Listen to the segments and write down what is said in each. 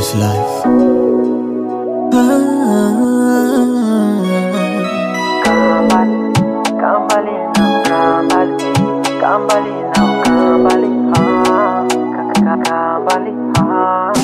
this life. Kambali now, Kambali, Kambali now, Kambali, ah, Kambali, ah.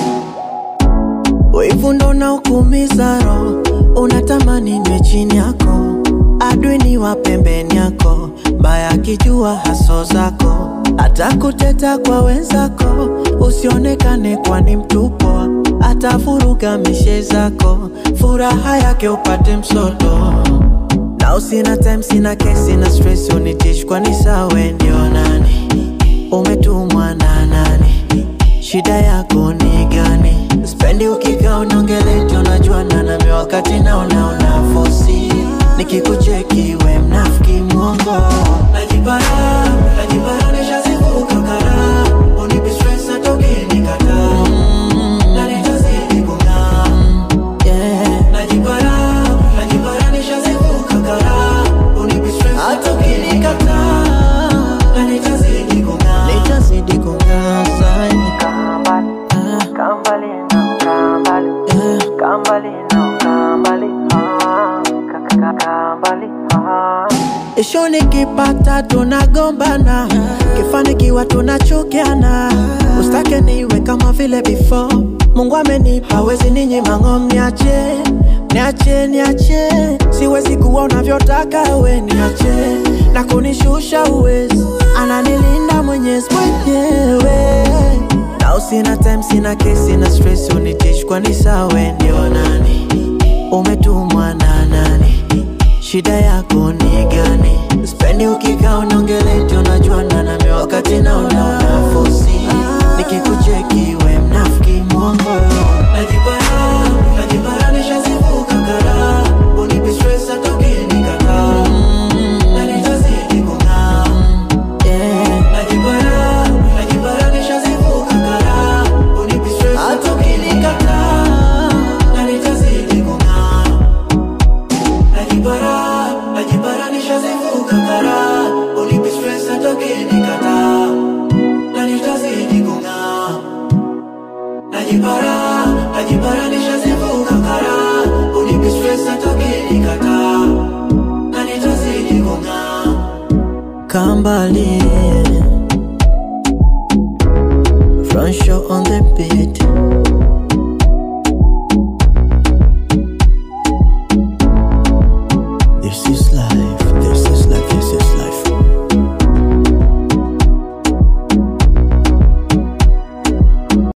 Wivu ndo unaokuumiza roho, unatamani niwe chini yako, adui ni wa pembeni yako, mbaya akijua haso zako, atakuteta kwa wenzako, usionekane kwani mtupo, atavuruga mishe zako, furaha yake upate msoto na usina time, sina kesi, sina stress, unitish kwani sawe ndio nani, umetumwa na nani? Shida yako ni gani? Spendi ukikaa unaongeleti, unajuana nami wakati naona una fosi, nikikucheki we mnafiki mwongo, najipara najipara, nishazivuka kara, unipi stress hata ukinikataa na nitazidi kung'aa yeah. Najipara, najipara nishazivuka kara Unipi stress hata ukinikataa Na nitazidi kung'aa Nitazidi kung'aa zaidi Kambali, Kambali now, Kambali, yeah. Kambali now, Kambali, ah, Kambali, ah. Isho nikipata tunagombana, kifanikiwa tunachukiana, ustake niwe kama vile before. Mungu amenipa hawezi ninyima ng'om, niache niache niache, siwezi kuwa unavyotaka we, niache na kunishusha uwezi, ananilinda Mwenyezi mwenyewe na usina time, sina kesi, sina stress, unitish kwani sawe ndio nani? Umetumwa na nani? Shida yako ni gani? Spendi ukikaa unaongeleti, unajuana nami wakati naona una fosi, nikikucheki we mnafiki mwongo. Najipara, najipara nishazivuka kara, unipi stress hata ukinikataa, na nitazidi kung'aa. Yeah. Najipara, najipara nishazivuka kara, unipi stress hata ukinikataa, na nitazidi kung'aa. Najipara, najipara nishazivuka kara Unipi stress hata ukinikataa Na nitazidi kung'aa Najipara, najipara nishazivuka kara Unipi stress hata ukinikataa Na nitazidi kung'aa Kambali